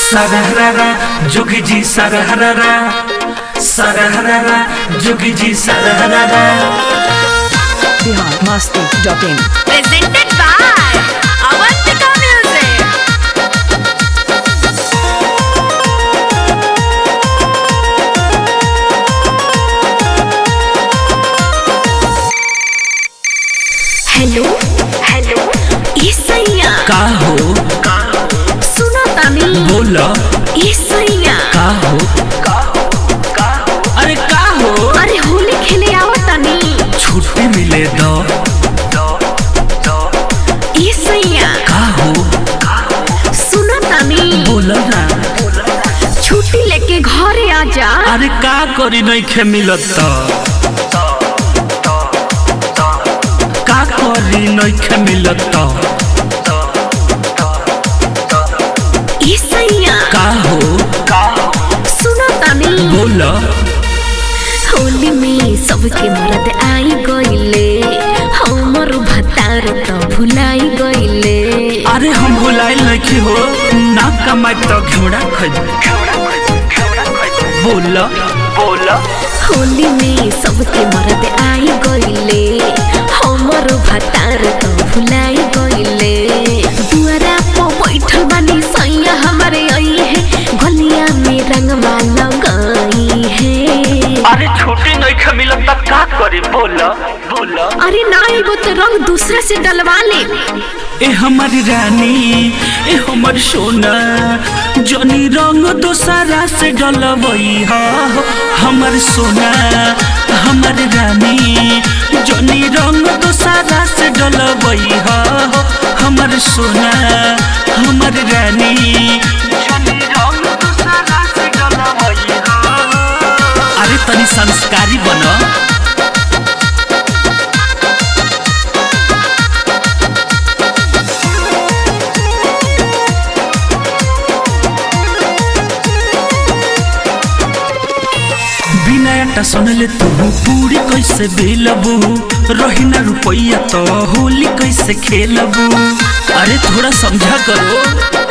सरहरा जोगी जी सरहरा सरहरा जोगी जी सरहरा Bihar Masti dot in presented by Avantika Music. Hello hello ये सैया का हो सुना तानी बोला ये सैया का हो अरे का हो अरे होली खेले आओ तानी छुट्टी मिले दो ये सैया का हो सुना तानी बोला ना छुट्टी लेके घरे आ जा अरे का करी नहीं खे मिलत त का करी नहीं खे मिलत त ये सैया का हो सुना तानी बोला होली में सबके मरद आई गईले हमर भतार त भुलाई गईले अरे हम भुलाइल नहीं हो ना कमाई तो घोड़ा खज बोला बोला होली में सबके मरद आई गईले हमर भतार त भुलाई गईले दुआरा पर बैठल बानी सैया हमारे आई है गलिया में रंगवा लगाई है अरे छुट्टी नहीं खे मिलत त का करी बोला बोला अरे ना एगो तो रंग दूसरा से डलवा ले ए हमारी रानी ए हमर सोना जनी रंग दोसरा से डलवई हा हमर सोना हमर रानी जनी रंग दोसरा से डलवई हा हमर सोना हमर रानी जनी रंग दोसरा से डलवई हा अरे तनी संस्कारी बना बिना आटा सुनले तू पूरी कैसे बेलबू रही ना रुपैया तो होली कैसे खेलबू अरे थोड़ा समझा करो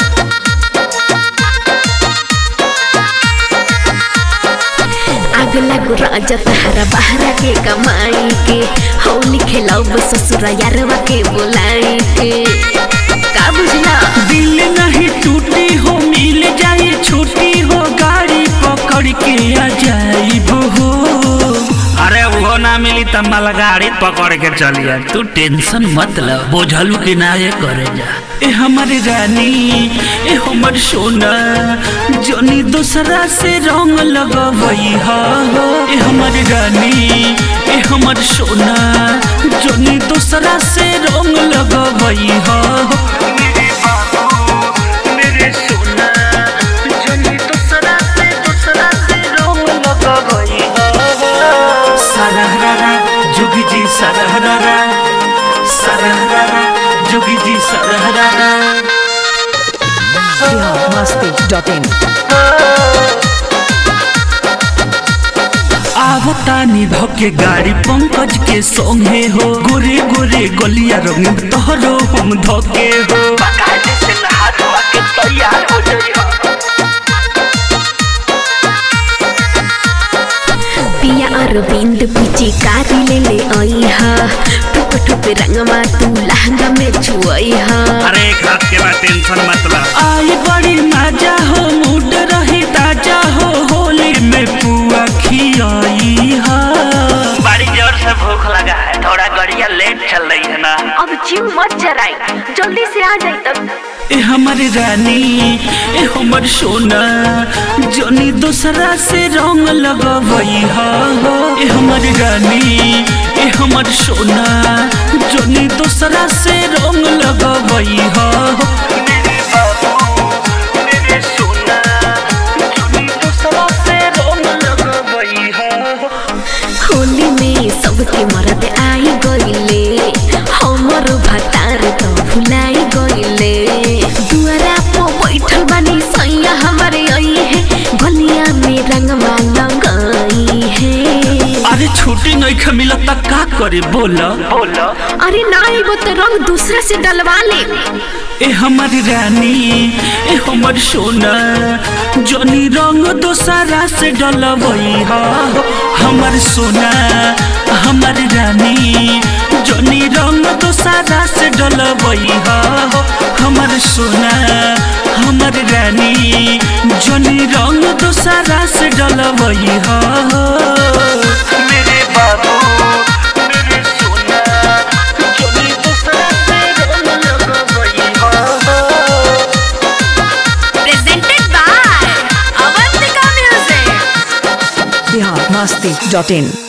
आग लागो राजा तहरा बहरा के कमाई के होली खेलाओ ससुरा यारवा के बोलाई के का बुझला दिल नहीं टूटी हो मिल जाए छुट्टी हो गाड़ी पकड़ के आ जाइबो हो अरे वो ना मिली त मला गाड़ी पकड़ के चलिए तू टेंशन मत ल बोझलू के ना ये करे जा ए हमारी रानी ए हमर सोना जनी दूसरा से रंग लगवई हा ए हमारी रानी ए हमर सोना जनी दूसरा से रंग लगवई हा मेरे सोना जनी दूसरा से दूसरा से रंग लगवई हा सरहरा जोगी जी सरहरा सरहरा जोगी जी सरहरा बिहार मस्ती डॉट इन आवतानी धके गाड़ी पंकज के संगे हो गोरे गोरे गलिया रंग तोहरो हम धके हो पिया अरविंद पीछे कारी ले ले आई हा ठुप ठुप रंगवा तू लहंगा में छुआई हा अरे एक हाथ के बाद टेंशन मत ला आई बड़ी मजा हो मूड रही ताजा हो होली में पुआ खियाई हा बड़ी जोर से भूख लगा है थोड़ा गड़िया लेट चल रही है ना अब जीव मत जराई जल्दी से आ जाई तब ए हमारी रानी ए हमर सोना जनी दूसरा से रंग लगवई हा ए हमारी रानी ए हमर सोना जनी दूसरा से रंग लगवई हा मेरे बाबू मेरे सोना जनी दूसरा से रंग लगवई हा होली में सबके मरद आई गईले हमर भतार तो भुलाई गईले दुआरा पर बैठल बानी सैया हमारे आई है गलिया में रंगवा लगाई है अरे छुट्टी नहीं ख मिलत त का अरे बोला अरे ना एगो तो रंग दूसरा से डलवा ले ए हमारी रानी ए हमर सोना जनी रंग दोसरा से डलबई हा हमर सोना हमर रानी जनी रंग दोसरा से डलबई हा हमर सोना हमर रानी जनी रंग दोसरा से डलबई हा मेरे बाबू मेरे सोना जनी दोसरा से डलबई हा presented by Avantika music Bihar Masti dot in